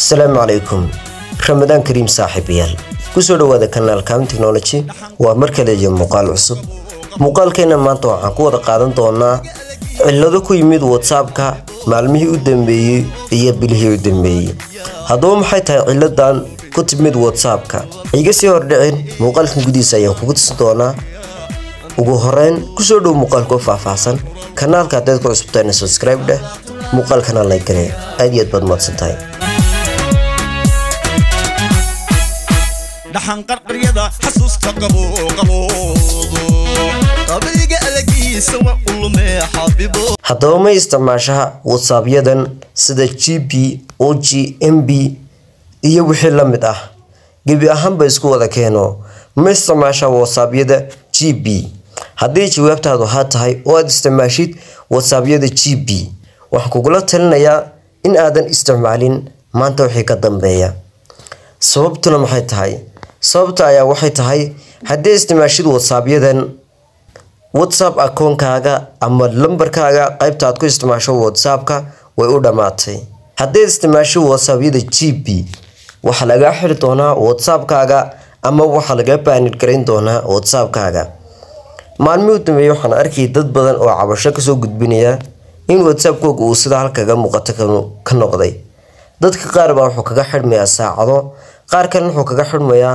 asalaamu calaykum ramadaan kariim saaxiibayaal kusoo dhawaada kanaal kaam technology waa mar kale iyo muuqaal cusub muuqaalkeena maanta waxaan ku wada qaadan doonaa cillado ku yimid whatsappka maalmihii u dambeeyey iyo bilihii u dambeeyey haddaba maxay tahay cilladan ku timid whatsappka iga sii hordhicin muuqaalkan gudihiisa ayaan kugu tusin doonaa ugu horeyn kusoo dhow muuqaalka u faahfaahsan kanaalka haddaad ku cusubtaana subscribe dheh muuqaalkana like garee aad iyo aad baad mahadsan tahay dhaxanqarqaryada xasuusta qabooqaboodo qabayga alagiisa wa ulume xabibo haddaba ma isticmaashaha whatsappyadan sida g b o g m b iyo wixii la mid ah gebi ahaanba isku wada keeno ma isticmaashaa whatsappyada g b haddii jawaabtaadu haa tahay oo aad isticmaashid whatsappyada g b waxaan kugula talinayaa in aadan isticmaalin maanta wixii ka dambeeya sababtuna maxay tahay sababta ayaa waxay tahay haddii isticmaashid whatsappyadan whatsapp akoonkaaga ama lambarkaaga qaybta aad ku isticmaasho whatsappka way u dhammaatay haddii isticmaasho whatsappyada g b waxaa lagaa xiri doonaa whatsappkaaga ama waxaa lagaa baanid garayn doonaa whatsappkaaga maalmihii u dambeeyey waxaan arkayay dad badan oo cabasho kasoo gudbinaya in whatsappkooga uu sida halkaga muuqato ka noqday dadka qaar baa wuxuu kaga xidhmayaa saacado qaar kalena wuxuu kaga xidhmayaa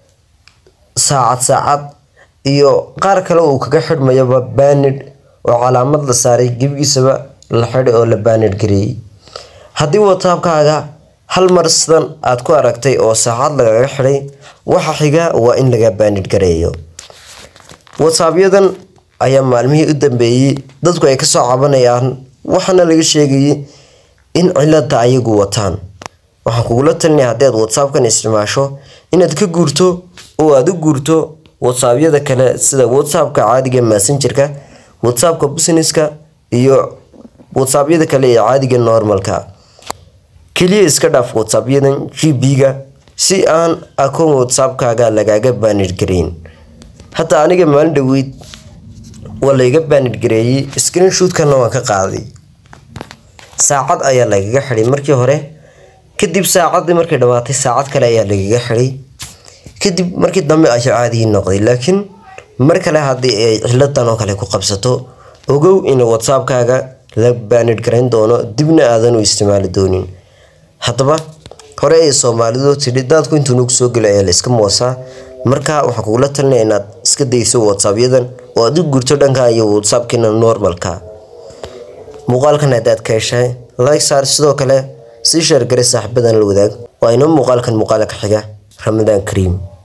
saacad saacad iyo qaar kale uu kaga xidhmayaba baanid oo calaamad la saaray gebigiisaba la xidhay oo la baanid gareeyey haddii whatsappkaaga hal mar sidan aad ku aragtay oo saacad lagaga xidhay waxa xiga waa in laga baanid gareeyo whatsappyadan ayaa maalmihii u dambeeyey dadku ay kasoo cabanayaan waxaana laga sheegayay in cilada ayagu wataan waxaan kugula talinaya haddii aad whatsappkan isticmaasho inaad ka guurto oo aad u guurto whatsappyada kale sida whatsappka caadiga messengerka whatsappka businesska iyo whatsappyada kale ee caadiga normalka keliya iska dhaaf whatsappyadan g b-ga si aan akoon whatsappkaaga lagaaga baanid garayn hataa aniga maalin dhaweyd waa layga baanid gareeyey screenshoot-kana waan ka qaaday saacad ayaa lagaga xidhay markii hore kadib saacadii markay dhammaatay saacad kale ayaa lagaga xidhay kadib markii dambe ayaa caadigii noqday laakiin mar kale haddii ay ciladan oo kale ku qabsato ogow in whatsappkaaga la baanid garayn doono dibna aadan u isticmaali doonin haddaba hore ay soomaalidu tidhi daadku intuu nagu soo gelo ayaa la iska moosaa marka waxaan kugula talinaya inaad iska dayso whatsappyadan oo aad u gurto dhanka iyo whatsappkiina normalka muuqaalkan haddaad ka heshay like saar sidoo kale sii sheergaray saaxiibadan la wadaag waa inoo muuqaalkan muuqaala ka xiga ramadaan kariim